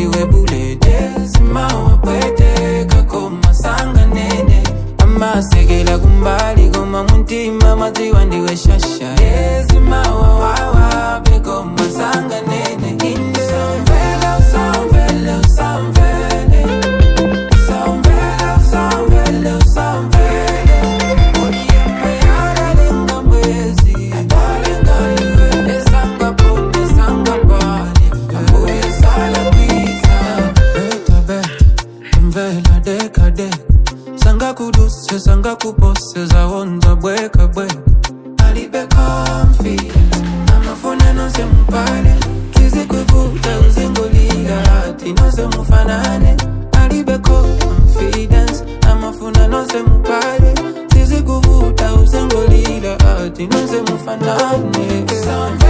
ndiwe bulede simawapweteka koma sanga nene amasekela kumbali koma muntima madziwa ndiwe shasha yezimawawawabe koma sanga nene inde samvela samvela samvele samvela samvela samvele oyembe aralenga mwezi alenga iwe esangapone sangapane abuye sala pizza beta beta mvela deka deka sangakuduse sangakupose zawonza bweka bweka alibe confidence amafuna nose mupale sizikuvuta uzingolila ati nose mufanane alibe confidence amafuna nose mupale sizikuvuta uzingolila ati nose mufanane